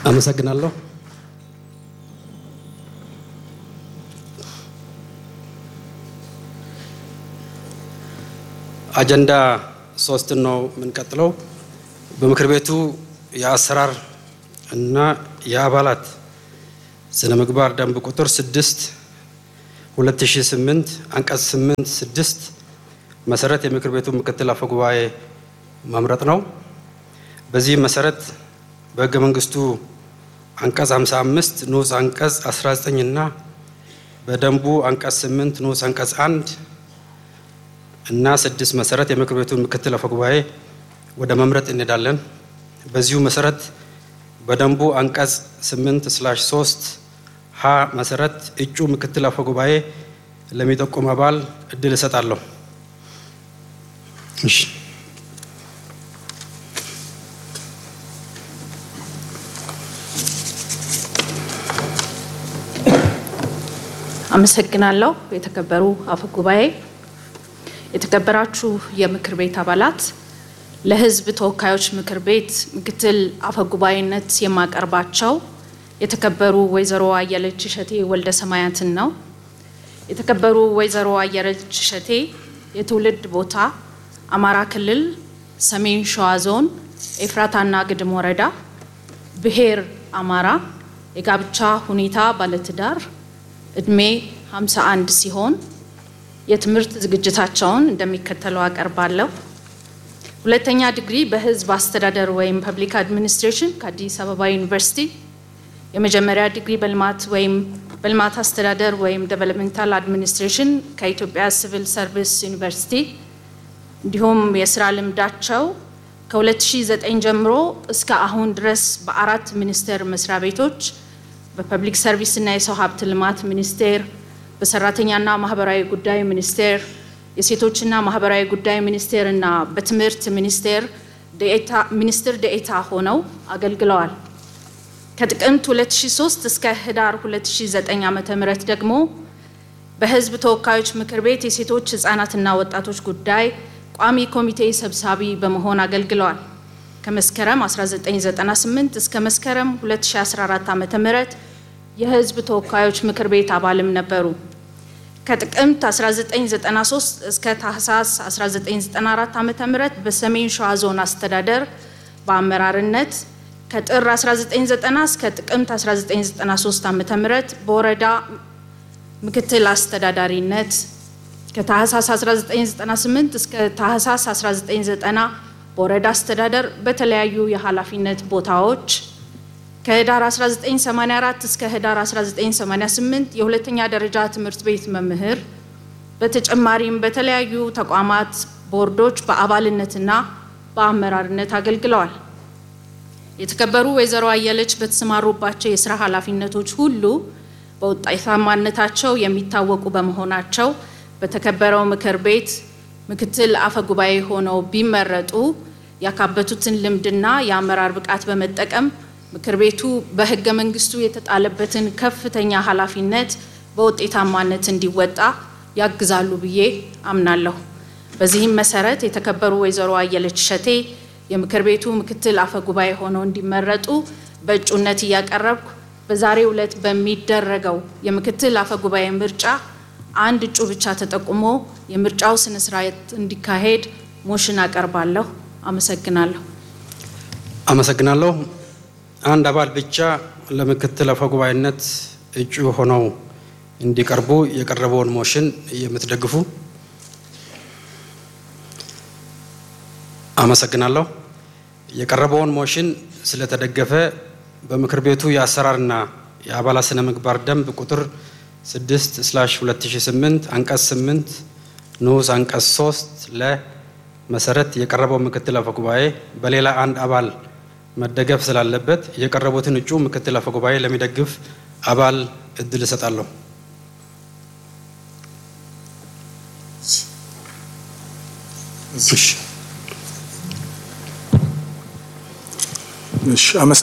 አመሰግናለሁ። አጀንዳ ሶስትን ነው የምንቀጥለው። በምክር ቤቱ የአሰራር እና የአባላት ስነ ምግባር ደንብ ቁጥር 6 2008 አንቀጽ 8 6 መሰረት የምክር ቤቱ ምክትል አፈ ጉባኤ መምረጥ ነው። በዚህ መሰረት በሕገ መንግስቱ አንቀጽ 55 ንዑስ አንቀጽ 19 እና በደንቡ አንቀጽ 8 ንዑስ አንቀጽ 1 እና 6 መሰረት የምክር ቤቱን ምክትል አፈ ጉባኤ ወደ መምረጥ እንሄዳለን። በዚሁ መሰረት በደንቡ አንቀጽ 8 ስላሽ 3 ሀ መሰረት እጩ ምክትል አፈ ጉባኤ ለሚጠቁም አባል እድል እሰጣለሁ። እሺ አመሰግናለሁ። የተከበሩ አፈ ጉባኤ፣ የተከበራችሁ የምክር ቤት አባላት፣ ለሕዝብ ተወካዮች ምክር ቤት ምክትል አፈ ጉባኤነት የማቀርባቸው የተከበሩ ወይዘሮ አየለች እሸቴ ወልደ ሰማያትን ነው። የተከበሩ ወይዘሮ አየለች እሸቴ የትውልድ ቦታ አማራ ክልል ሰሜን ሸዋ ዞን ኤፍራታና ግድም ወረዳ፣ ብሔር አማራ፣ የጋብቻ ሁኔታ ባለትዳር እድሜ 51 ሲሆን የትምህርት ዝግጅታቸውን እንደሚከተለው አቀርባለሁ። ሁለተኛ ዲግሪ በህዝብ አስተዳደር ወይም ፐብሊክ አድሚኒስትሬሽን ከአዲስ አበባ ዩኒቨርሲቲ፣ የመጀመሪያ ዲግሪ በልማት ወይም በልማት አስተዳደር ወይም ዴቨሎፕመንታል አድሚኒስትሬሽን ከኢትዮጵያ ሲቪል ሰርቪስ ዩኒቨርሲቲ እንዲሁም የስራ ልምዳቸው ከ2009 ጀምሮ እስከ አሁን ድረስ በአራት ሚኒስቴር መስሪያ ቤቶች በፐብሊክ ሰርቪስ እና የሰው ሀብት ልማት ሚኒስቴር፣ በሰራተኛና ማህበራዊ ጉዳይ ሚኒስቴር፣ የሴቶችና ማህበራዊ ጉዳይ ሚኒስቴር እና በትምህርት ሚኒስቴር ሚኒስትር ደኤታ ሆነው አገልግለዋል። ከጥቅምት 2003 እስከ ህዳር 2009 ዓ.ም ደግሞ በህዝብ ተወካዮች ምክር ቤት የሴቶች ህጻናትና ወጣቶች ጉዳይ ቋሚ ኮሚቴ ሰብሳቢ በመሆን አገልግለዋል። ከመስከረም 1998 እስከ መስከረም 2014 ዓ.ም የህዝብ ተወካዮች ምክር ቤት አባልም ነበሩ። ከጥቅምት 1993 እስከ ታህሳስ 1994 ዓ.ም በሰሜን ሸዋ ዞን አስተዳደር በአመራርነት ከጥር 1990 እስከ ጥቅምት 1993 ዓ.ም በወረዳ ምክትል አስተዳዳሪነት ከታህሳስ 1998 እስከ ታህሳስ 1990 በወረዳ አስተዳደር በተለያዩ የኃላፊነት ቦታዎች ከህዳር 1984 እስከ ህዳር 1988 የሁለተኛ ደረጃ ትምህርት ቤት መምህር፣ በተጨማሪም በተለያዩ ተቋማት ቦርዶች በአባልነትና በአመራርነት አገልግለዋል። የተከበሩ ወይዘሮ አየለች በተሰማሩባቸው የስራ ኃላፊነቶች ሁሉ በውጤታማነታቸው የሚታወቁ በመሆናቸው በተከበረው ምክር ቤት ምክትል አፈ ጉባኤ ሆነው ቢመረጡ ያካበቱትን ልምድና የአመራር ብቃት በመጠቀም ምክር ቤቱ በህገ መንግስቱ የተጣለበትን ከፍተኛ ኃላፊነት በውጤታማነት እንዲወጣ ያግዛሉ ብዬ አምናለሁ። በዚህም መሰረት የተከበሩ ወይዘሮ አየለች እሸቴ የምክር ቤቱ ምክትል አፈ ጉባኤ ሆነው እንዲመረጡ በእጩነት እያቀረብኩ በዛሬው ዕለት በሚደረገው የምክትል አፈ ጉባኤ ምርጫ አንድ እጩ ብቻ ተጠቁሞ የምርጫው ስነ ስርዓት እንዲካሄድ ሞሽን አቀርባለሁ። አመሰግናለሁ። አመሰግናለሁ። አንድ አባል ብቻ ለምክትል አፈ ጉባኤነት እጩ ሆነው እንዲቀርቡ የቀረበውን ሞሽን የምትደግፉ አመሰግናለሁ። የቀረበውን ሞሽን ስለተደገፈ በምክር ቤቱ የአሰራርና የአባላት ስነ ምግባር ደንብ ቁጥር 6 ስላሽ 2008 አንቀጽ 8 ንዑስ አንቀጽ 3 ለ መሰረት የቀረበው ምክትል አፈ ጉባኤ በሌላ አንድ አባል መደገፍ ስላለበት የቀረቡትን እጩ ምክትል አፈ ጉባኤ ለሚደግፍ አባል እድል እሰጣለሁ። እሺ